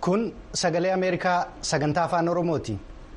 Kun sagalee Ameerikaa sagantaa afaan Oromooti.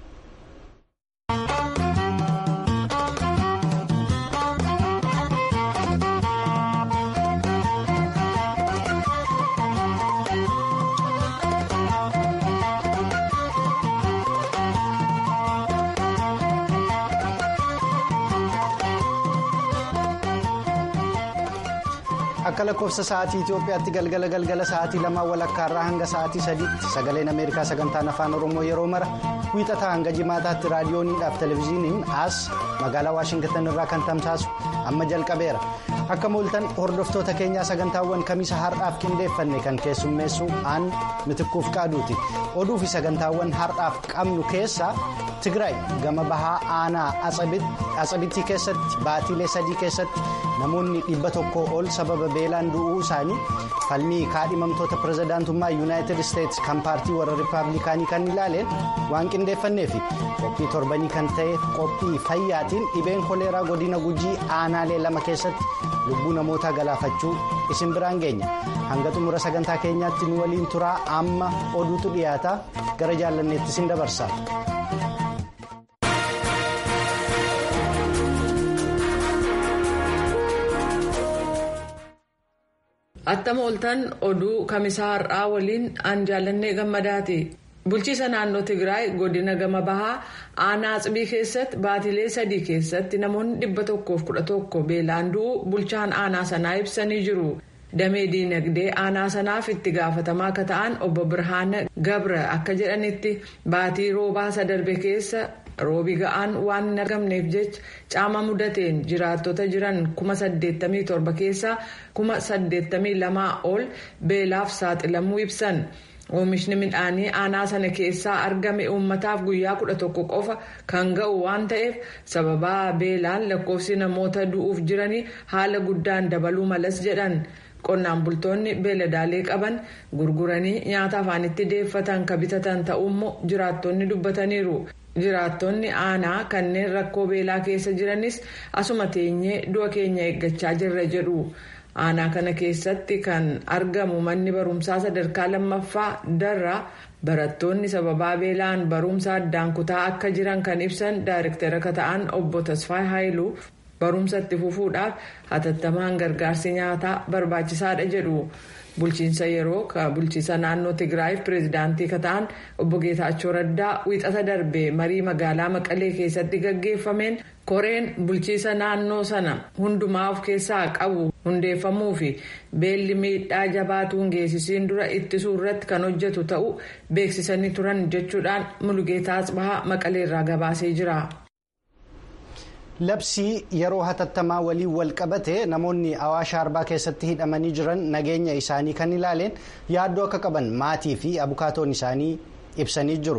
Akka lakkoofsa sa'aatii Itoophiyaatti galgala galgala sa'aatii lamaa walakkaa irraa hanga sa'aatii sadiitti sagaleen Ameerikaa sagantaan afaan Oromoo yeroo mara wiixataa hanga jimaataatti raadiyooniidhaaf televezyiiniin as magaalaa Waashingitan irraa kan tamsaasu amma jalqabeera. Akka mooltan hordoftoota keenyaa sagantaawwan kamiisa har'aaf qindeeffanne kan keessummeessu aan mitikkuuf qaaduuti. Oduu fi sagantaawwan har'aaf qabnu keessaa Tigraay gama bahaa aanaa Atsabitti keessatti baatiilee sadii keessatti namoonni dhibba tokko ol sababa beelaan du'uu isaanii falmii kaadhimamtoota pirezidaantummaa yuunaayitid isteetsi kan paartii warra rippaabilikaanii kan ilaaleen waan qindeeffannee fi qophii torbanii kan ta'e qophii fayyaatiin dhibeen koleeraa godina gujii aanaalee lama keessatti lubbuu namootaa galaafachuu isin biraan geenya hanga xumura sagantaa keenyaatti nu waliin turaa amma oduutu dhiyaata gara jaallanneetti isin dabarsa. Attama ooltan oduu kamisaa har'aa waliin aan jaallannee gammadaati. Bulchiisa naannoo Tigraay godina gama bahaa aanaa Atsabii keessatti baatilee sadii keessatti namoonni dhibba tokkoof kudha tokko beelaan du'uu bulchaan aanaa sanaa ibsanii jiru. Damee diinagdee aanaa sanaaf itti gaafatamaa akka ta'an obbo Birhaana Gabra akka jedhanitti baatii roobaa sadarbe keessa. roobi ga'aan waan hin argamneef jecha caama mudateen jiraattota jiran kuma saddeettamii torba keessaa kuma saddeettamii lamaa ol beelaaf saaxilamuu ibsan oomishni midhaanii aanaa sana keessaa argame uummataaf guyyaa kudha tokko qofa kan ga'u waan ta'eef sababaa beelaan lakkoofsi namoota du'uuf jiranii haala guddaan dabaluu malas jedhan. qonnaan bultoonni beeladaalee qaban gurguranii nyaata afaanitti deeffatan ka bitatan ta'uummoo jiraattonni dubbataniiru. jiraattonni aanaa kanneen rakkoo beelaa keessa jiranis asuma teenyee du'a keenya eeggachaa jirra jedhu aanaa kana keessatti kan argamu manni barumsaa sadarkaa lammaffaa darraa barattoonni sababaa beelaan barumsa addaan kutaa akka jiran kan ibsan daayirektara akka ta'an obbo Tasfaay Haayiluu barumsa itti fufuudhaaf hatattamaan gargaarsi nyaataa barbaachisaadha jedhu. bulchiinsa yeroo bulchiinsa naannoo tigraayiif pireezidaantii ka ta'an obbo geetaachoo raddaa wiixata darbe marii magaalaa maqalee keessatti gaggeeffameen koreen bulchiinsa naannoo sana hundumaa of keessaa qabu hundeeffamuu fi beelli miidhaa jabaatuun geessisiin dura ittisuu irratti kan hojjetu ta'uu beeksisanii turan jechuudhaan mulugeetaa asbahaa maqaleerraa gabaasee jira. Labsii yeroo hatattamaa waliin wal qabate namoonni Awaash Arbaa keessatti hidhamanii jiran nageenya isaanii kan ilaaleen yaaddoo akka qaban maatii fi abukaatoon isaanii ibsanii jiru.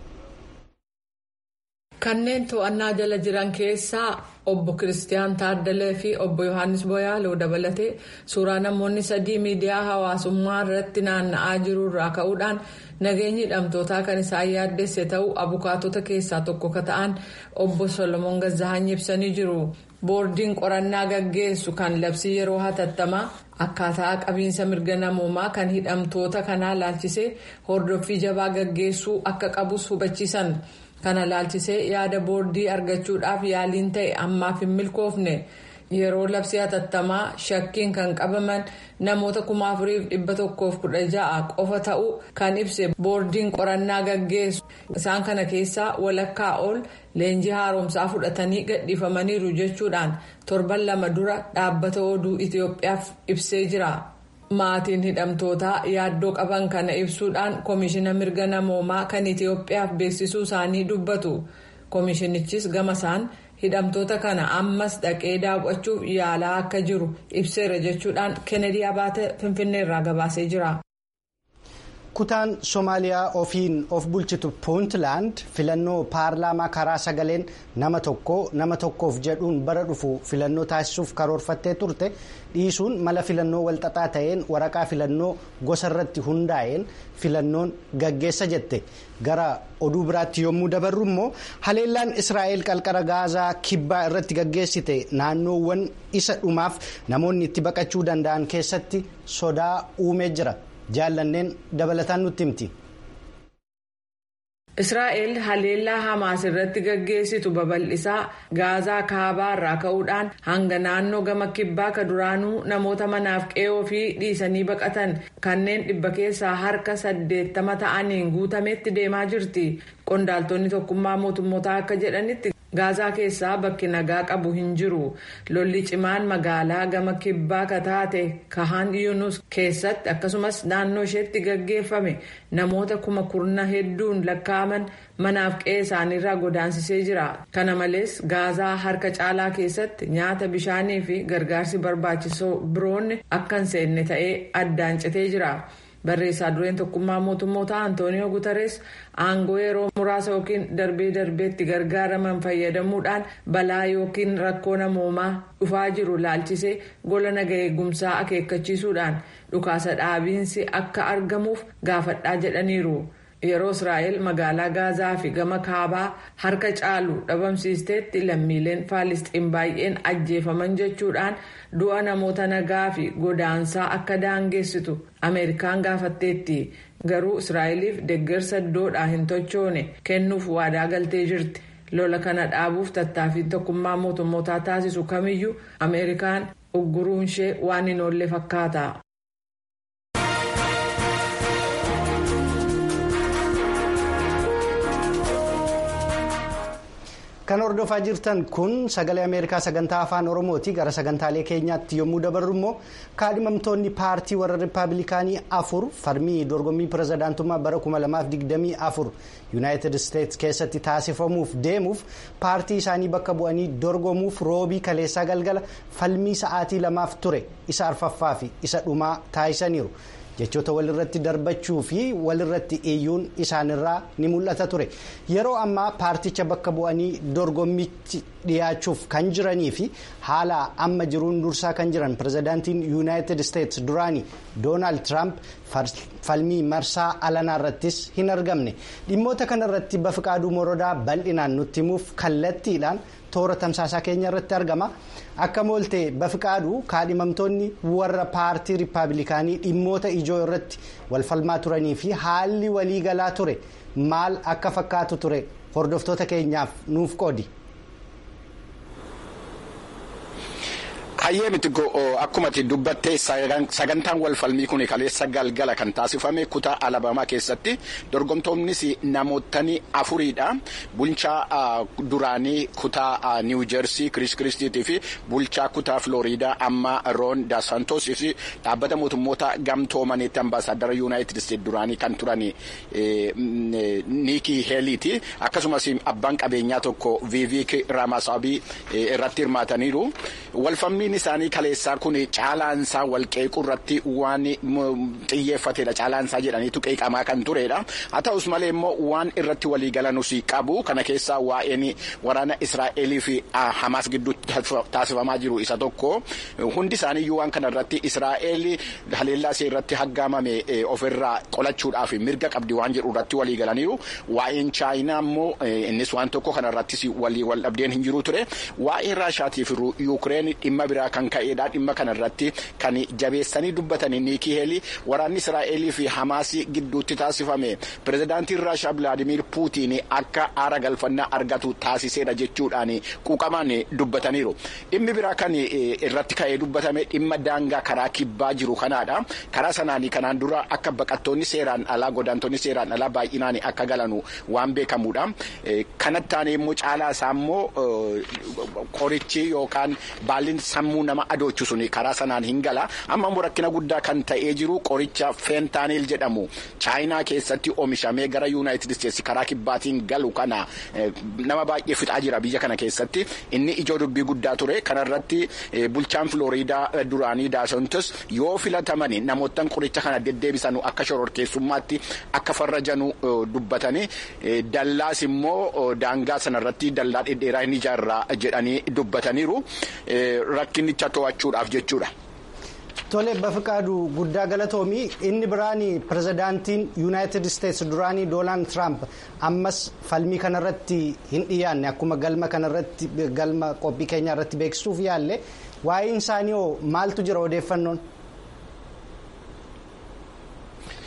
Kanneen to'annaa jala jiran keessaa obbo Kiristiyaan Taaddalee fi obbo Yohaannis Boyaaloo dabalatee suuraa namoonni sadii miidiyaa hawaasummaa irratti naanna'aa jiru irraa ka'uudhaan nageenyi hidhamtootaa kan isaan yaaddesse ta'uu abukaatota keessaa tokko ka ta'an obbo Solomoon Gazahanyi ibsanii jiru. Boordiin qorannaa gaggeessu kan labsii yeroo hatattamaa akkaataa qabiinsa mirga namoomaa kan hidhamtoota kanaa laalchisee hordoffii jabaa gaggeessuu akka qabus hubachiisan. kana laalchisee yaada boordii argachuudhaaf yaaliin ta'e ammaaf hin milkoofne yeroo labsii hatattamaa shakkiin kan qabaman namoota kuma afuriif dhibba tokkoof kudha ja'a qofa ta'uu kan ibse boordiin qorannaa gaggeessu isaan kana keessaa walakkaa ol leenjii haaromsaa fudhatanii gadhiifamaniiru jechuudhaan torban lama dura dhaabbata oduu itiyoophiyaaf ibsee jira. maatiin hidhamtootaa yaaddoo qaban kana ibsuudhaan koomishina mirga namoomaa kan itiyoophiyaaf beeksisuu isaanii dubbatu koomishinichis gama isaan hidhamtoota kana ammas dhaqee daawwachuuf yaalaa akka jiru ibseera jechuudhaan kennedy abaate finfinneerraa gabaasee jira. kutaan soomaaliyaa ofiin of bulchitu puuntland filannoo paarlaamaa karaa sagaleen nama tokko nama tokkoof jedhuun bara dhufu filannoo taasisuuf karoorfattee turte dhiisuun mala filannoo walxaxaa ta'een waraqaa filannoo gosa irratti hundaa'een filannoon gaggeessa jette gara oduu biraatti yommuu dabarru immoo haleellaan israa'el qalqara gaazaa kibbaa irratti gaggeessite naannoowwan isa dhumaaf namoonni itti baqachuu danda'an keessatti sodaa uumee jira. jaallanneen dabalataan nutti himti. israa'el haleellaa hamaas irratti gaggeessitu babal'isaa gaazaa kaabaa irraa ka'uudhaan hanga naannoo gama kibbaa ka duraanuu namoota manaaf qe'oo fi dhiisanii baqatan kanneen dhibba keessaa harka saddeettama ta'aniin guutametti deemaa jirti qondaaltonni tokkummaa mootummootaa akka jedhanitti. gaazaa keessaa bakki nagaa qabu hin jiru lolli cimaan magaalaa gama kibbaa ka taate kahan yunus keessatti akkasumas naannoo isheetti gaggeeffame namoota kuma kurna hedduun lakkaa'aman manaaf qe'ee isaaniirraa godaansisee jira kana malees gaazaa harka caalaa keessatti nyaata bishaanii fi gargaarsi barbaachisoo biroonni akka hin seenne ta'ee addaan citee jira. barreessaa dureen tokkummaa mootummoota antooniyoo gutarees aangoo yeroo muraasa yookiin darbee darbeetti gargaaraman fayyadamuudhaan balaa yookiin rakkoo namoomaa dhufaa jiru laalchisee gola naga eegumsaa akeekkachiisuudhaan dhukaasa dhaabiinsi akka argamuuf gaafadhaa jedhaniiru. yeroo israa'el magaalaa gaazaa fi gama kaabaa harka caalu dhabamsiisteetti lammiileen faalisxiin baay'een ajjeefaman jechuudhaan du'a namoota nagaa fi godaansaa akka daangeessitu ameerikaan gaafatteetti garuu israa'eliif deeggarsa iddoodhaa hin tochoone kennuuf waadaa galtee jirti lola kana dhaabuuf tattaaffiin tokkummaa mootummootaa taasisu kamiyyuu ameerikaan ugguruun ishee waan hin oolle fakkaata. kan hordofaa jirtan kun sagalee ameerikaa sagantaa afaan oromooti gara sagantaalee keenyaatti yommuu dabarru immoo kaadhimamtoonni paartii warra rippaabilikaanii afur falmii dorgommii pirezidaantummaa bara 2024 yuunaayitid isteetsi keessatti taasifamuuf deemuuf paartii isaanii bakka bu'anii dorgomuuf roobii kaleessaa galgala falmii sa'aatii lamaaf ture isa arfaffaa fi isa dhumaa taasisaniiru. jechoota walirratti darbachuu fi walirratti iyyuun isaanirraa ni mul'ata ture yeroo ammaa paarticha bakka bu'anii dorgommichi dhiyaachuuf kan jiranii fi haala amma jiruun dursaa kan jiran pirezidaantiin yuunaayitid isteetsi duraanii doonaald tiraamp falmii marsaa alanaa irrattis hin argamne dhimmoota kanarratti bafiqaaduu morodaa bal'inaan nutti himuuf kallattiidhaan toora tamsaasaa keenya irratti argama akka moolte bafiqaaduu kaadhimamtoonni warra paartii rippaabilikaanii dhimmoota ijoo irratti walfalmaa turanii fi haalli waliigalaa ture maal akka fakkaatu ture hordoftoota keenyaaf nuuf qoodi. Hayyee miti akkuma dubbattee sagantaan walfalmii kun kaleessa galgala kan taasifame kutaa alabamaa keessatti dorgomtoonnis namootni afuriidha. Bulchaa duraanii kutaa niiwu jeersii Kiriis Kiristiitii fi bulchaa kutaa Filooriidaa amma Roon Daasantoos fi dhaabbata mootummoota gamtoomaniitti ambaasaaddara Yuunaayitid Isteet duraanii kan turan Niikii Heeliiti. Akkasumas abbaan qabeenyaa tokko Viiviik Ramasaabii irratti hirmaataniiru. Walfalmiin isaanii kaleessaa kun caalaansaa walqeequu irratti waan xiyyeeffatedha. Caalaansaa jedhaniitu qeeqamaa kan turedha. Haa ta'us malee immoo waan irratti waliigalanus qabu. Kana keessaa waa'een waraana Israa'elii fi Hamaas gidduutti taasifamaa jiru isa tokko. Hundi isaaniiyyuu waan kana irratti Israa'el haleellaa ishee irratti haggaamame ofirraa qolachuudhaaf mirga qabdi waan jedhu irratti waliigalaniiru. Waa'een Chaayinaa immoo innis waan tokko kana irrattis wal dhabdeen hin jiru ture. Waa'ee Raashaatii fi Yuukireen dhimma biraa kan ka'edha. Dhimma kana irratti kan jabeessanii dubbatanii Niikii Heelii waraanni Israa'elii fi Hamaas gidduutti taasifame pirezidaantiin Raashaa Bilaadimiir Puutiin akka aara galfannaa argatu taasiseedha jechuudhaan quuqamaan dubbataniiru. Dhimmi biraa kan irratti ka'ee dubbatame dhimma daangaa karaa kibbaa jiru kanaadha. Karaa sanaan kanaan dura akka baqattoonni seeraan alaa godaantonni seeraan alaa baay'inaan akka galanu waan beekamudha. Kanatti aanee immoo caalaa isaa immoo qorichi yookaan baalli sammuu nama adoochu sun karaa sanaan hin gala. Amma immoo rakkina guddaa kan ta'ee jiru qoricha feentaaniil jedhamu chaayinaa keessatti oomishamee gara yuunaayitid isteetsi karaa kibbaatiin galu kana nama baay'ee fixaa jira biyya kana keessatti inni ijoo dubbii guddaa ture kanarratti bulchaan filooriidaa duraanii daasontos yoo filataman namoottan qoricha kana deddeebisanu akka shororkeessummaatti akka farrajanu dubbatanii dallaas immoo daangaa sanarratti dallaa dhedheeraa hin ijaarraa jedhanii dubbataniiru rakkinicha to'achuudhaaf jechuudha. Tole bafiqaadu guddaa galatoomii inni biraan pirezidaantiin yuunaayitid isteetsi duraanii doonaald tiraamp ammas falmii kanarratti hin dhiyaanne akkuma galma kanarratti galma qophii keenya irratti beeksisuuf yaalle waa'een isaanii hoo maaltu jira odeeffannoon.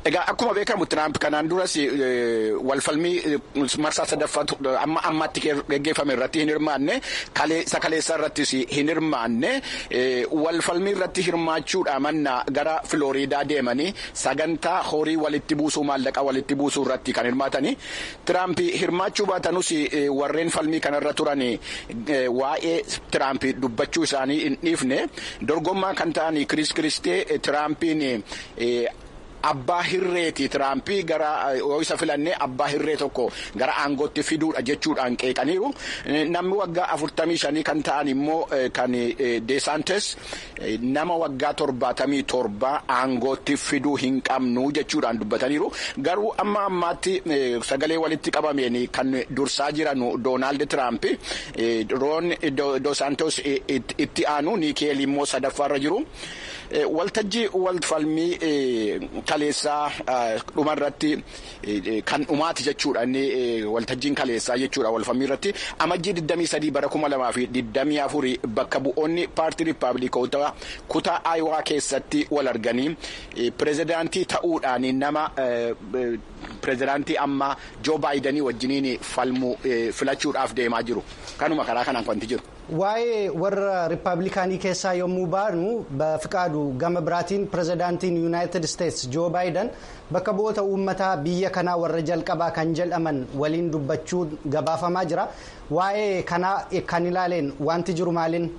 Egaa akkuma beekamu Tiraamp kanaan duras walfalmii marsaa sadaffaatu amma ammatti geggeeffame irratti hin hirmaanne isa kaleessaa irrattis hin hirmaanne walfalmii irratti hirmaachuudha manna gara Filooriidaa deemanii sagantaa horii walitti buusuu maallaqa walitti buusuu irratti kan hirmaatanii Tiraamp hirmaachuu baatanus warreen falmii kanarra turan waa'ee Tiraamp dubbachuu isaanii hin dhiifne dorgommaa kan ta'an Kiriis Kiristee Tiraampiin. Abbaa hirreeti Tiraampii gara yoo isa filannee abbaa hirree tokko gara aangootti fiduudha jechuudhaan qeeqaniiru. Namni waggaa afurtamii shanii kan ta'an immoo kan Deesaantes nama waggaa torbaatamii torba aangootti fiduu hin qabnu jechuudhaan dubbataniiru. Garuu amma ammaatti sagalee walitti qabameen kan dursaa jiran Doonaald Tiraamp Roon Doosaantos itti aanu Niikeel immoo sadaffaarra jiru. Waltajjii walfalmii kaleessaa dhumarratti kan dhumaati jechuudha inni waltajjiin kaleessaa jechuudha walfalmii irratti amajjii 23 bara 2024 bakka bu'oonni paartii riippaabilikoota kutaa aayowaa keessatti wal arganii pirezidaantii ta'uudhaan nama pirezidaantii amma joo baayidanii wajjiniin falmu filachuudhaaf deemaa jiru kanuma karaa kanaan wanti jiru. Waa'ee warra riippaabilikaanii keessaa yommuu baanu fiqaadu gama biraatiin pirezidaantiin yuunaayitid isteetsi joo baayidan bakka bu'oota uummataa biyya kanaa warra jalqabaa kan jedhaman waliin dubbachuun gabaafamaa jira. Waa'ee kanaa kan ilaaleen wanti jiru maaliin?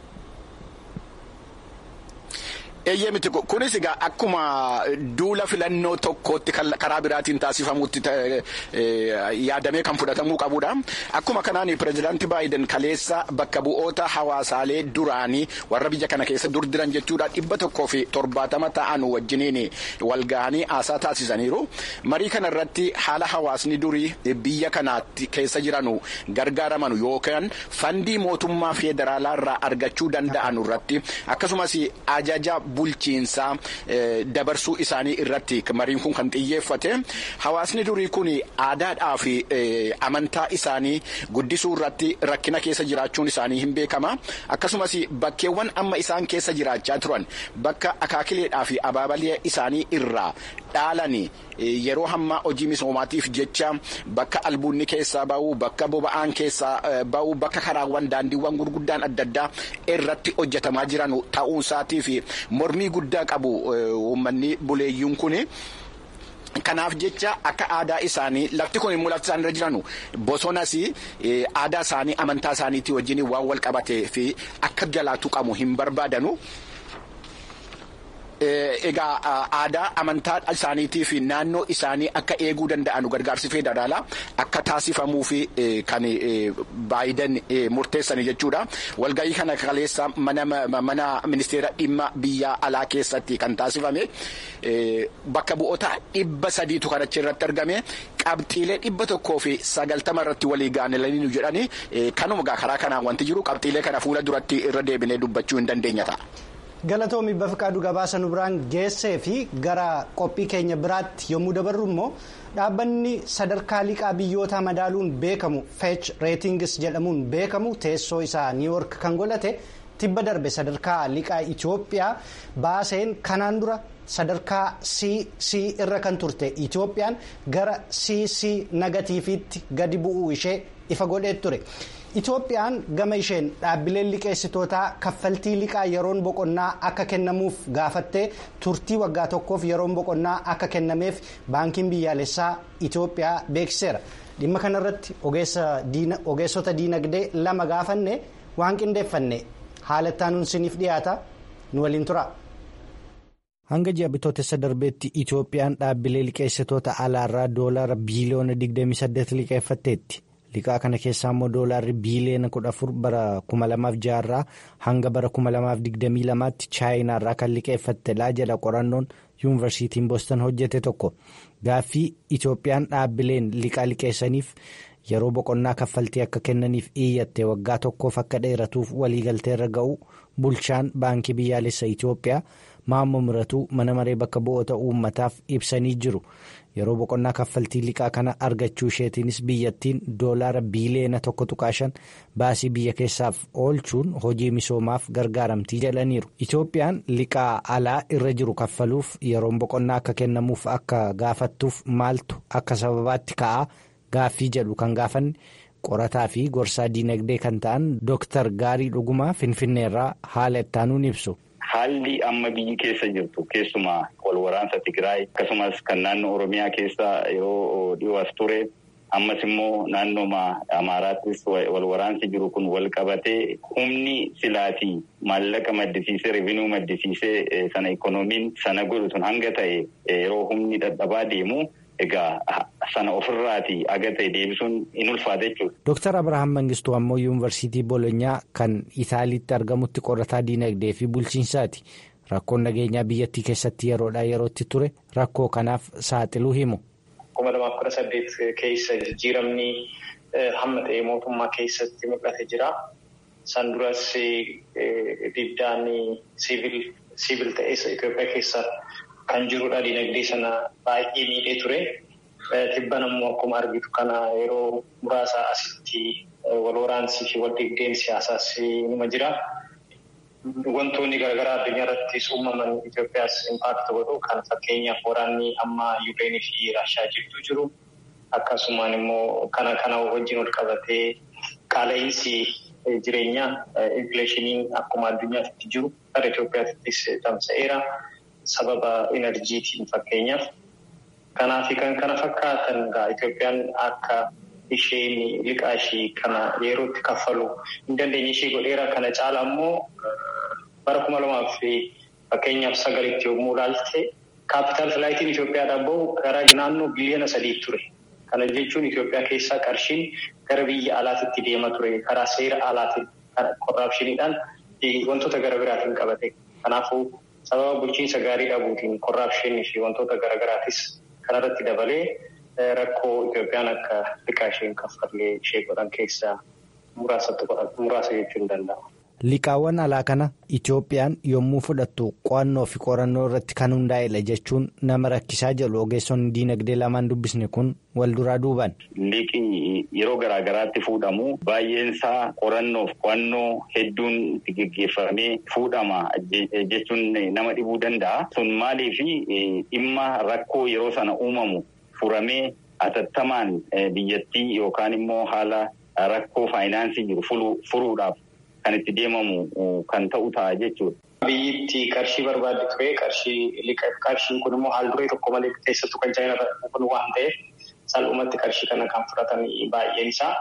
Eeyyee miti kunis egaa akkuma duula filannoo tokkootti karaa biraatiin taasifamutti yaadamee kan fudhatamuu qabudha. Akkuma kanaan pirezidaantii Baayiden kaleessa bakka bu'oota hawaasaalee duraanii warra biyya kana keessa dur jiran jechuudha dhibba tokkoo fi torbaatama ta'an wajjiniin wal ga'anii haasaa taasisaniiru. Marii kana irratti haala hawaasni durii biyya kanaatti keessa jiranu gargaaraman yookaan fandii mootummaa federaalaa irraa argachuu danda'an irratti akkasumas ajaja bulchiinsaa dabarsuu isaanii irratti mariin kun kan xiyyeeffate hawaasni durii kun aadaadhaa fi amantaa isaanii guddisuu irratti rakkina keessa jiraachuun isaanii hin beekama akkasumas bakkeewwan amma isaan keessa jiraachaa turan bakka akaakileedhaa fi abaabalee isaanii irraa dhaalanii yeroo hammaa hojii misoomaatiif jecha bakka albuunni keessaa ba'u bakka boba'aan keessaa ba'u bakka karaawwan daandiiwwan gurguddaan adda addaa irratti hojjetamaa jiran ta'uu isaatii fi mormii guddaa qabu uummanni buleeyyuun kun. Kanaaf jecha akka aadaa isaanii lafti kun immoo lafti isaanii irra jiranu bosonas aadaa isaanii amantaa isaaniitii wajjin waan wal qabatee fi akka jalaatu qabu hin barbaadanu. Egaa aadaa amantaa isaaniitii fi naannoo isaanii akka eeguu danda'an gargaarsi federaalaa akka taasifamuu fi kan Baayiden murteessanii jechuudha. Walgahii kana kaleessa mana ministeera dhimma biyya alaa keessatti kan taasifame bakka bu'oota dhibba sadiitu kan achi irratti argame qabxiilee dhibba tokkoo fi sagaltama irratti walii gaanelanii nu jedhani kanuma karaa kanaan wanti jiru qabxiilee kana fuula duratti irra deebinee dubbachuu hin dandeenya ta'a. Galatoomi Bafiqaaduu gabaasa nu biraan geessee fi gara qophii keenya biraatti yommuu dabarru immoo dhaabbanni sadarkaa liqaa biyyoota madaaluun beekamu Fetch Ratings jedhamuun beekamu teessoo isaa niiwoork kan godhate tibba darbe sadarkaa liqaa Itoophiyaa baaseen kanaan dura sadarkaa CC irra kan turte Itoophiyaan gara CC negatiiviitti gadi bu'uu ishee ifa godhee ture. Itoophiyaan gama isheen dhaabbileen liqeessitootaa kaffaltii liqaa yeroon boqonnaa akka kennamuuf gaafattee turtii waggaa tokkoof yeroon boqonnaa akka kennameef baankiin biyyaalessaa Itoophiyaa beeksiseera. Dhimma kanarratti ogeessota diinagdee lama gaafanne waan qindeeffanne haala ittaanuun siniif dhiyaata nu waliin tura. Hanga ji'a bitootessa darbeetti Itoophiyaan dhaabbilee liqeessitoota alaarraa doolaara biiliyoona 28 liqeeffatteetti. Liqaa kana keessaa immoo doolaarri biiliyoona 14 bara 2006 irraa hanga bara 2022tti chaayinaarraa kan liqeeffatte laa jala qorannoon yuunivarsiitiin boostan hojjete tokko gaaffii Itoophiyaan dhaabbileen liqaa liqeessaniif yeroo boqonnaa kaffaltii akka kennaniif iyyatte waggaa tokkoof akka dheeratuuf waliigalteerra ga'u bulchaan baankii biyyaalessa Itoophiyaa maammoo miratuu mana maree bakka bu'oota uummataaf ibsanii jiru. yeroo boqonnaa kaffaltii liqaa kana argachuu isheetiinis biyyattiin doolaara biiliyoona tokko tuqaa shan baasii biyya keessaaf oolchuun hojii misoomaaf gargaaramtii jedhaniiru itoophiyaan liqaa alaa irra jiru kaffaluuf yeroon boqonnaa akka kennamuuf akka gaafattuuf maaltu akka sababaatti ka'aa gaaffii jedhu kan gaafanne qorataa fi gorsaa diinagdee kan ta'an dooktar gaarii dhugumaa finfinneerraa haala ittaanuun ibsu. Haalli amma biyyi keessa jirtu keessumaa wal waraansa Tigraay akkasumas kan naannoo Oromiyaa keessa yeroo dhiyoo as ture ammas immoo naannoo Amaaraattis wal waraansi jiru kun wal qabatee humni silaatii maallaqa maddisiisee rivinuu maddisiisee sana ikoonomiin sana godhu sun hanga ta'e yeroo humni dadhabaa deemu. Egaa sana ofirraati aga ta'e deebisuun in ulfaata jechuudha. Dooktar Abirahaam Mangistuu ammoo yuunivarsiitii Bolonyaa kan Itaaliitti argamutti qorataa diinagdee fi bulchiinsaati. Rakkoon nageenyaa biyyattii keessatti yeroodhaa yerootti ture rakkoo kanaaf saaxiluu himu. kuma lamaaf kudha saddeet keessa jijjiiramni hamma ta'e mootummaa keessatti mul'ate jira. San duras diddaan siivil ta'es Itoophiyaa keessa. Kan jirudha dinagdee sana baay'ee miidhee ture. Tibban ammoo akkuma argitu kana yeroo muraasa asitti wal waraansii fi wal dhibdeen siyaasaas nima jira. Wantoonni garaagaraa addunyaa irrattis uumaman Itoophiyaas impaakti godhu kan fakkeenyaaf waraanni amma Yuukireenii fi Raashaa jidduu jiru. Akkasumaan immoo kana kana wajjin wal qabatee qaala'insi jireenyaa infileeshiniin akkuma addunyaatti jiru gara Itoophiyaattis tamsa'eera. Sababa enerjiitiin fakkeenyaaf. Kanaaf kan kana fakkaatan egaa Itoophiyaan akka isheen liqaa ishee kana yerootti kaffalu hin dandeenye ishee godheera. Kana caala immoo bara kuma lamaaf fakkeenyaaf sagalitti yommuu ilaalte kaapitaal filaayitiin Itoophiyaadhaan bahu gara naannoo biliyoona sadii ture. Kana jechuun Itoophiyaa keessaa qarshiin gara biyya alaatitti deema ture. Karaa seera alaatiin korraapshiniidhaan wantoota gara biraatiin qabate. Kanaafuu. Sababa bulchiinsa gaarii dhabuutiin korraapshinii fi wantoota garaagaraatis kanarratti dabalee rakkoo Itoophiyaan akka liqaa isheen kaffallee ishee godhan keessaa muraasa jechuun danda'ama. Liqaawwan alaa kana Itoophiyaan yommuu fudhattu qo'annoo fi qorannoo irratti kan hundaa'edha jechuun nama rakkisaa jedhu ogeessonni diinagdee lamaan dubbisne kun wal duraa duuban. Liqii yeroo garaa garaatti fuudhamu baay'een isaa qorannoof qo'annoo hedduun itti geggeeffamee fuudhama jechuun nama dhibuu danda'a. Sun maaliif dhimma rakkoo yeroo sana uumamu furamee atattamaan biyyattii yookaan immoo haala rakkoo faayinaansii jiru furuudhaaf. Kan itti deemamu kan ta'u ta'a jechuudha. Biyyittii qarshii barbaadde ture qarshii qarshiin kun immoo haal duree tokko malee keessattuu kan chaayinaa kun waan ta'eef salphumatti qarshii kana kan fudhatan baay'een isaa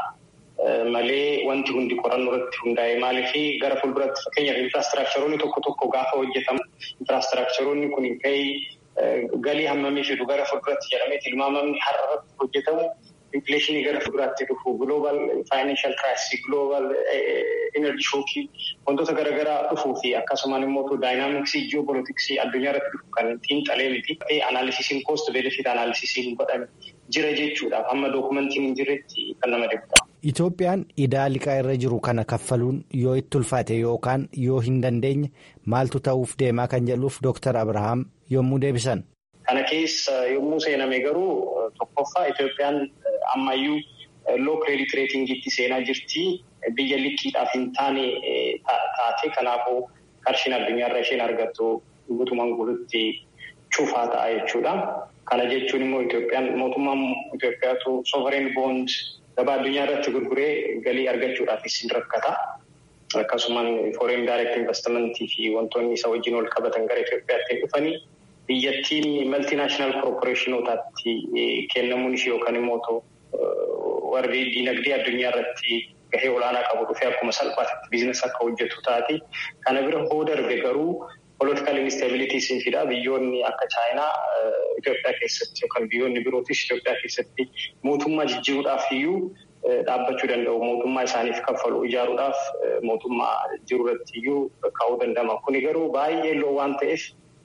malee wanti hundi qorannoo irratti hundaa'e maaliif gara fuulduratti fakkeenyaaf infiraastiraakcharoonni tokko tokko gaafa hojjetamu infiraastiraakcharoonni kun gahee galii hammamii fidu gara fuulduratti jedhamee tilmaamamni har'a irratti hojjetamu. Infileeshinii gara fuulduraatti dhufu giloobal faayinaanshiyal kiraayisii giloobal enerji shookii wantoota garaagaraa dhufuu fi akkasumaan immoo daayinaamiksii ji'opolitiksii addunyaa irratti dhufu kan xiinxalee miti. Anaalisisiin koost benefiit anaalisisiin godhame jira jechuudhaaf hamma dookumentiin hin jirretti kan nama dhiibudha. Itoophiyaan idaa liqaa irra jiru kana kaffaluun yoo itti ulfaate yookaan yoo hin dandeenye maaltu ta'uuf deemaa kan jedhuuf Dooktar Abrahaam yommuu deebisan. Kana keessa yommuu seename garuu tokkoffaa Itoophiyaan ammayyuu loo kireedit reetingiitti seenaa jirti. Biyya liqiidhaaf hin taane taate kanaafuu qarshiin addunyaarra isheen argattu guutumaan guututti cufaa ta'a jechuudha. Kana jechuun immoo Itoophiyaan mootummaan Itoophiyaatu sovereign bond gabaa addunyaa irratti gurguree galii argachuudhaafis hin rakkata. Akkasumaan foreign direct investmentii fi wantoonni isa wajjin wal qabatan gara Itoophiyaatti dhufanii. Biyyattiin maltinaashinaal koorporeeshinotaatti kennamuun ishee yookaan immoo warri diinagdee addunyaa irratti gahee olaanaa qabu dhufee akkuma salphaatti biizinasii akka hojjetu taati. Kana bira hoo darbe garuu poolitikaal instabilitii siin fida biyyoonni akka chaayinaa Itoophiyaa keessatti yookaan biyyoonni birootis Itoophiyaa keessatti mootummaa jijjiiruudhaaf iyyuu dhaabbachuu danda'u. Mootummaa isaaniif kaffalu ijaaruudhaaf mootummaa jiru irratti iyyuu kaa'uu danda'ama. Kuni garuu baay'ee loo waan ta'eef.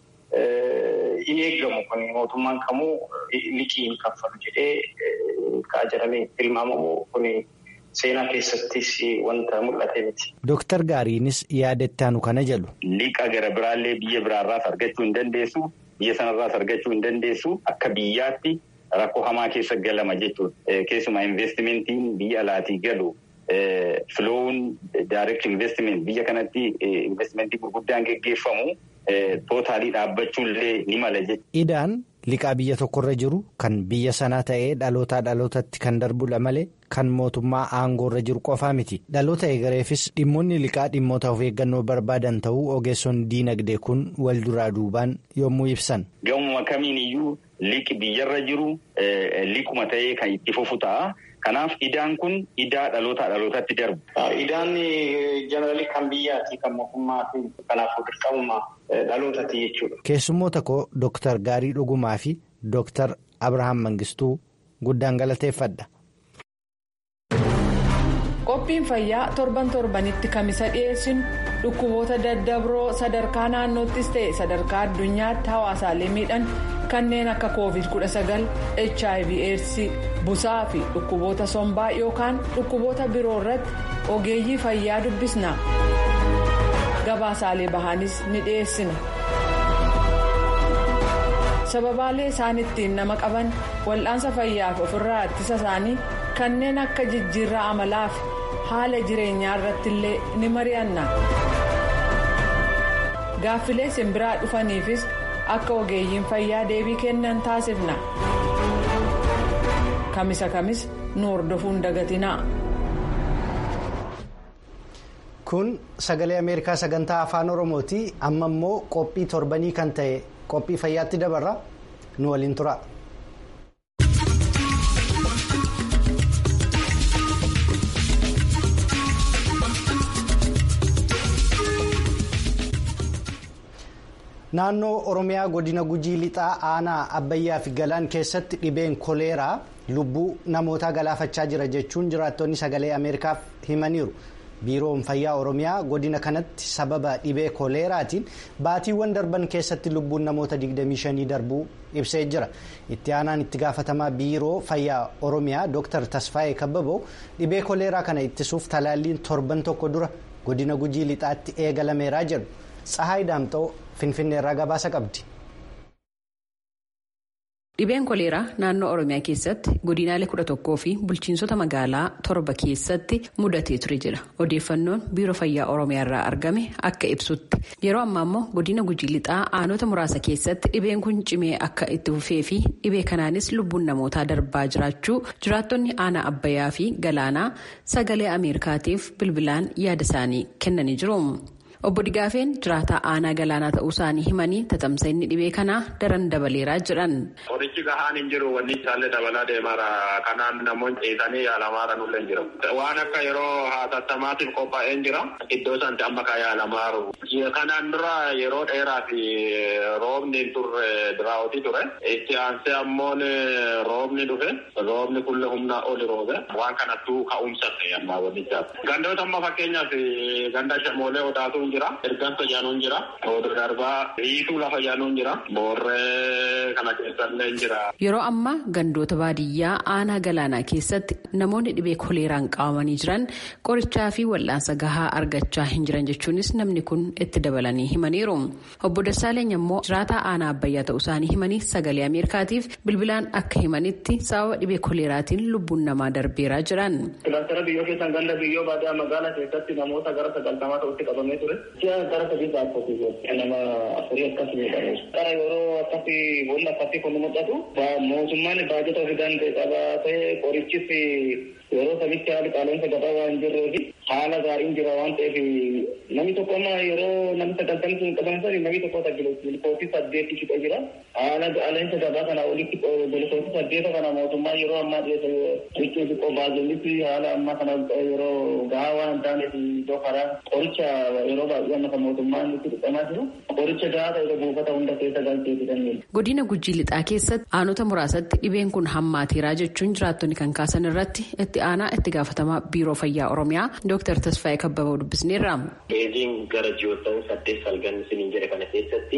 In eeggamu kun mootummaan kamuu liqii hin kaffalu jedhee ka'a jedhamee tilmaamamu kun seenaa keessattis wanta mul'ate miti. Dooktar Gaariinis yaadatti aanu kana jedhu. Liqa gara biraallee biyya biraarraas argachuu hin dandeessu. Biyya sanarraas argachuu hin dandeessu. Akka biyyaatti rakkoo hamaa keessa galama jechuudha. Keessumaa investimentiin biyya alaatii galu. Filoowun direct investment biyya kanatti investimentii gurguddaan geggeeffamu tootaalii dhaabbachuullee ni mala jechuudha. Idaan liqaa biyya tokkorra jiru kan biyya sanaa ta'ee dhalootaa dhalootatti kan darbudha malee kan mootummaa aangoorra jiru qofaa miti. Dhaloota eegareefis dhimmoonni liqaa dhimmoota of eeggannoo barbaadan ta'uu ogeessonni diinagdee kun wal duraa duubaan yommuu ibsan. Gamuma kamiin iyyuu liqi biyyarra jiru liquma ta'ee kan itti fufu ta'a. Kanaaf idaan kun idaa dhalootaa dhalootatti darbu. Idaan jeneraalii kan biyyaati kan mootummaati kanaafuu dirqamuma dhalootatti jechuudha. Keessummoota koo Dooktar Gaarii Dhugumaa fi Dooktar Abrahaam Mangistuu guddaan galateeffadha. Qophiin fayyaa torban torbanitti kamisa dhiyeessinu dhukkuboota daddabroo sadarkaa naannoottis ta'e sadarkaa addunyaatti hawaasaalee miidhan kanneen akka covid 19 hiv aids busaa fi dhukkuboota sombaa yookaan dhukkuboota biroo irratti ogeeyyii fayyaa dubbisna gabaasaalee bahaanis ni dhiyeessina sababaalee isaan ittiin nama qaban wal'aansa fayyaaf ofirraa ittisa isaanii kanneen akka jijjiirraa amalaa fi haala jireenyaa irratti illee ni mari'anna gaaffilee simbiraa dhufaniifis akka ogeeyyiin fayyaa deebii kennan taasifna kamisa kamis nu hordofuun dagatinaa. kun sagalee ameerikaa sagantaa afaan oromooti amma immoo qophii torbanii kan ta'e qophii fayyaatti dabarra nu waliin tura. naannoo oromiyaa godina gujii lixaa aanaa abbayyaa fi galaan keessatti dhibeen koleeraa lubbuu namootaa galaafachaa jira jechuun jiraattonni sagalee ameerikaaf himaniiru biiroon fayyaa oromiyaa godina kanatti sababa dhibee koleeraatiin baatiiwwan darban keessatti lubbuun namoota 25 darbuu ibsee jira itti aanaan itti gaafatamaa biiroo fayyaa oromiyaa dr tasfaayee kabbaboo dhibee koleeraa kana ittisuuf talaalliin torban tokko dura godina gujii lixaatti eegalameeraa jedhu tsahaay daamxoo finfinneerraa gabaasa qabdi. Dhibeen koleeraa naannoo Oromiyaa keessatti godinaalee kudha tokkoo fi bulchiinsota magaalaa torba keessatti mudatee ture jira. Odeeffannoon biiroo fayyaa Oromiyaa irraa argame akka ibsutti yeroo ammaa immoo godina gujii lixaa aanota muraasa keessatti dhibeen kun cimee akka itti fufee fi dhibee kanaanis lubbuun namootaa darbaa jiraachuu jiraattonni aanaa abbayyaa fi galaanaa sagalee Ameerikaatiif bilbilaan yaada isaanii kennanii jiru. Obbo Digaafeen jiraataa aanaa galaanaa ta'uu isaanii himanii tatamsa'inni dhibee kanaa daran dabaleeraa jedhan. Qorichi gahaan hin jiru wanni isaallee dabalaa deemaara. Kanaan namoonni ceesanii yaalamaara nullee hin jiru. Waan akka yeroo hatattamaatiif qophaa'ee jira. Iddoo sanatti amma kan yaalamaaru. Kanaan dura yeroo dheeraa fi roobni hin turre diraawwatii ture. Itti aansee ammoon roobni dhufe. Roobni kulle humnaa oli roobe. Waan kanattuu ka'umsa ta'e amma wannichaaf. Gandoota amma fakkeenyaaf ganda shamoolee odaatu jira ergansa jaanuun jira oduu darbaa hiituu lafa jaanuun jira boorree kana keessallee jira. Yeroo ammaa gandoota baadiyyaa aanaa galaanaa keessatti namoonni dhibee koleeraan qabamanii jiran qorichaa fi wal'aansa gahaa argachaa hin jiran jechuunis namni kun itti dabalanii himaniiru. Obbo Dassaaleny immoo jiraataa aanaa abbayyaa ta'uu isaanii himanii sagalee Ameerikaatiif bilbilaan akka himanitti sababa dhibee koleeraatiin lubbuun namaa darbeeraa jiran. Kilaastara biyyoo keessan ganda biyyoo baadiyyaa magaalaa keessatti namoota gara sagaltamaa ta'utti qabamee ture. Si'a gara sadii baafatee nama afurii akkasii jedhamu. Gara yeroo akkasii boolla akkasii kun mul'atu mootummaan baajata ofii danda'e qabaatee qorichis yeroo samitti haali qaala'insa gabaa waan jirruufi haala gaariin jira waan ta'eef namni tokko amma yeroo namni sagaltamni sun qaban sani namni tokko bilkoosii saddeetti shiqee jira. Haala qaala'insa gabaa kana olitti bilkoosii saddeeta kana mootummaa yeroo ammaa dhiyeessa jechuun xiqqoo baajollis haala ammaa kana yeroo gahaa waan hin taaneef iddoo karaa qoricha yeroo baay'ee amma kan mootummaan itti dhiqamaa jiru qoricha gahaa ta'e buufata hunda keessa galcheetti kanneen. Godina Gujii Lixaa keessatti aanota muraasatti dhibeen kun hammaateeraa jechuun jiraattonni kan kaasan irratti itti aanaa itti gaafatamaa biiroo fayyaa Oromiyaa Dr. Tasfaayee Kabbaboo dubbisneerra. Eeziin gara ji'oottan saddeet salgan isiniin jedhe kana keessatti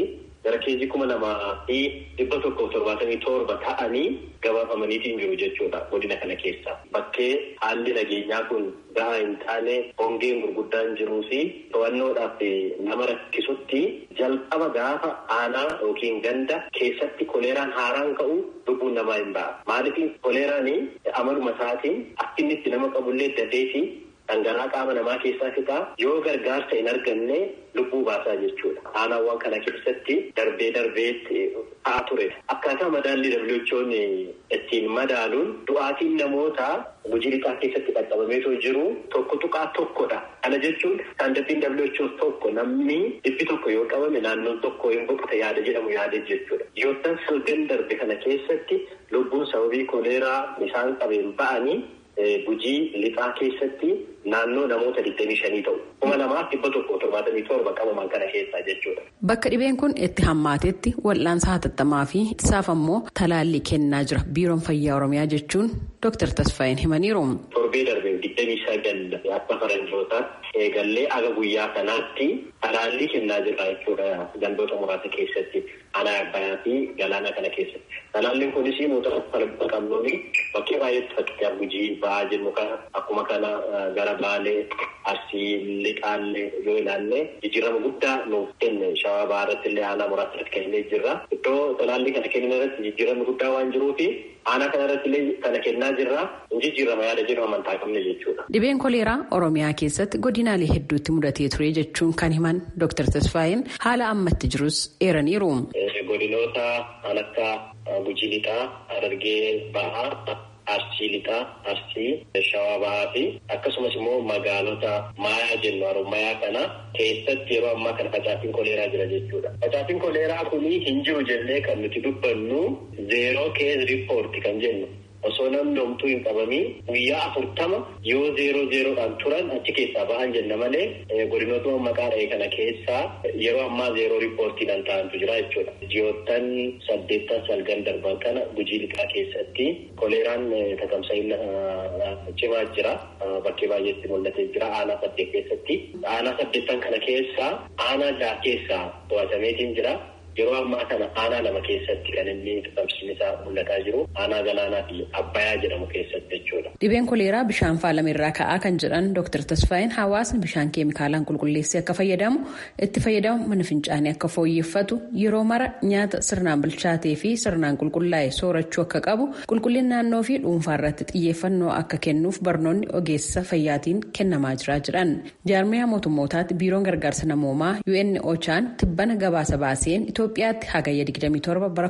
gara keejii kuma lamaa fi dhibba tokkoof torbaatamii torba ta'anii gabaafamaniitiin jiru jechuudha godina kana keessa. Bakkee haalli nageenyaa kun gahaa hin taane hongeen gurguddaan jiruu fi to'annoodhaaf nama rakkisutti jalqaba gaafa aanaa yookiin ganda keessatti koleeraan haaraan ka'u lubbuun namaa hin ba'a. Maaliif koleeraan amaluma isaatiin akka inni itti nama qabullee dadee fi dhangala'aa qaama namaa keessaa fixaa yoo gargaarsa hin arganne lubbuu baasaa jechuudha. Aanaawwan kana keessatti darbee darbeetti ta'aa ture. Akkaataa madaalli dabalachoon ittiin madaaluun du'aatiin namootaa gujii lixaa keessatti qaqqabameetoo jiru tokko tuqaa tokkodha. Kana jechuun saandabiin dabalachoo tokko namni dhibbi tokko yoo qabame naannoon tokko hin boqote yaada jedhamu yaada jechuudha. Yoo tan salgan darbe kana keessatti lubbuun sababii koleeraa isaan qabeen ba'anii gujii lixaa keessatti naannoo namoota 25 ta'u. kuma lamaaf dhibba tokko torbaatamii torba qabaman kana keessaa jechuudha. Bakka dhibeen kun itti hammaatetti wal'aansa hatattamaa fi isaaf ammoo talaallii kennaa jira biiroon fayyaa oromiyaa jechuun Dr. Tasfaayin himaniiru. Torbee darbee digdamii sagal akka faranjootaatti eegallee aga guyyaa kanaatti talaallii kennaa jira jechuudha gandoota muraasa keessatti aanaa abbayaa fi galaana kana keessatti. Talaalliin kunis muuxannoo qabnuuni bakkee baay'eetti fakkeenyaaf gujii ba'aa jennu kana akkuma kana gara baalee arsii lixaallee yoo ilaalle jijjiirama guddaa nuuf kenne shawaa ba'aa irratti illee aanaa muraasa irratti kennee jirra. Iddoo talaallii kana kennan irratti jijjiiramni guddaa waan jiruufi aanaa kana irratti illee kana kennaa jirra. Jijjiirama yaada jedhu amantaa qabne jechuudha. Dhibeen koleeraa Oromiyaa keessatti godinaalee hedduutti mudatee ture jechuun kan himan Dr. Tasfaayin haala ammatti jirus eeraniiru. Godinoota kan akka Gujii lixaa, Harargee ba'aa. Arsii lixaa, arsii shawaa bahaa fi akkasumas immoo magaalota maayaa jennu harummayaa kana keessatti yeroo ammaa kana facaatiin koleeraa jira jechuudha. Facaatiin koleeraa kuni hin jiru jennee kan nuti dubbannu zeeroo kees riippoorti kan jennu. Osoo namni homtuu hin qabamin guyyaa afurtama yoo zeeroo zeeroodhaan turan achi keessaa bahan jenna malee godinootuma maqaa dha'e kana keessaa yeroo ammaa zeeroo riippoortiidhaan ta'antu jira jechuudha. Ji'oottan saddeettan salgan darban kana gujii lixaa keessatti koleeraan tatamsa'ina cimaa jira. Bakkee baay'eetti mul'atee jira aanaa saddeet keessatti. Aanaa saddeettan kana keessaa aanaa jaha keessaa to'atameetiin jira. Yeroo ammaa kana aanaa lama keessatti kan inni tatamsiin isaa mul'ataa jiru aanaa galaanaa fi abbayaa jedhamu keessatti jechuudha. Dhibeen koleeraa bishaan faalame irraa ka'aa kan jedhan Dr. Tasfaayin hawaasni bishaan keemikaalaan qulqulleessee akka fayyadamu itti fayyadamu mana fincaanii akka fooyyeffatu yeroo mara nyaata sirnaan bilchaatee fi sirnaan qulqullaa'e soorachuu akka qabu qulqullina naannoo fi dhuunfaa irratti xiyyeeffannoo akka kennuuf barnoonni ogeessa fayyaatiin kennamaa jira jedhan. Jaarmiyaa mootummootaatti biiroon gargaarsa namoomaa UN Ochaan tibbana gabaasa baaseen Itoophiyaatti hagayya 27 bara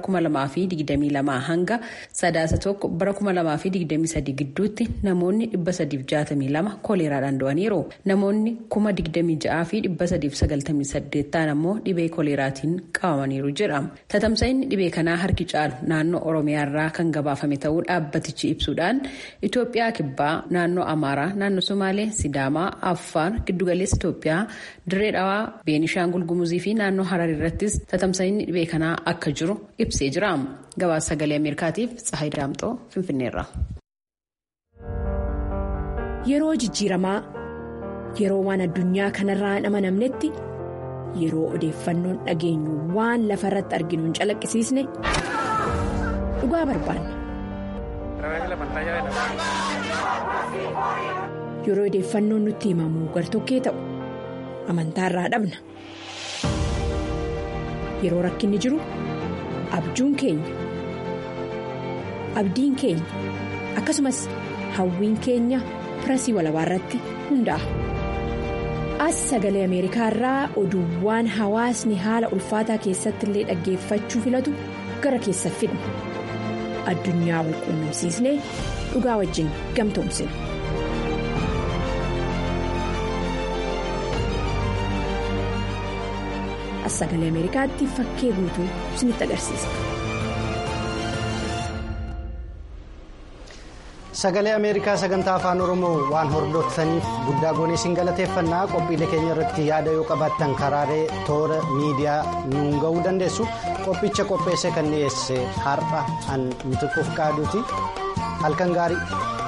2022 hanga sadaasa tokko bara 2023 gidduutti namoonni 362 koleeraadhaan du'aniiru. Namoonni 26,000 fi 398 ta'an ammoo dhibee koleeraatiin qabamaniiru jedha. Tatamsa'inni dhibee kanaa harki caalu naannoo Oromiyaarraa kan gabaafame ta'uu dhaabbatichi ibsuudhaan Itoophiyaa kibbaa naannoo Amaaraa, naannoo Somaalee, Sidaamaa, Affaar, Giddugaleessa Itoophiyaa, Dirree Dhawaa, Beenishaangul Gumuzii fi naannoo Harar irrattis tatamsa'inni dhibee kanaa akka jiru ibsee jira. Gabaasa sagalee Ameerikaatiif Tsahayi Daamxoo Finfinneerra. Yeroo jijjiiramaa yeroo waan addunyaa kanarraa hin amanamnetti yeroo odeeffannoon dhageenyu waan lafa irratti arginu hin calaqqisiisne dhugaa barbaanna. Yeroo odeeffannoon nutti himamu gartokkee ta'u amantaarraa dhabna. Yeroo rakkinni jiru abjuun keenya abdiin keenya akkasumas hawwiin keenya pirasii walabaa irratti hundaa'a. As sagalee Ameerikaa irraa oduuwwan hawaasni haala ulfaataa keessatti illee dhaggeeffachuu filatu gara keessa fidna. Addunyaa wal quunnamsiisnee dhugaa wajjin gamtoomsina. As sagalee Ameerikaatti fakkee guutuu isinitti agarsiisa. Sagalee Ameerikaa sagantaa afaan Oromoo waan hordoftaniif guddaa goonee isin galateeffannaa qophiilee keenya irratti yaada yoo qabaattan karaalee toora miidiyaa nuun ga'uu dandeessu qophicha qopheessee kan dhiyeesse har'a an mitiquuf qaaduuti halkan gaarii.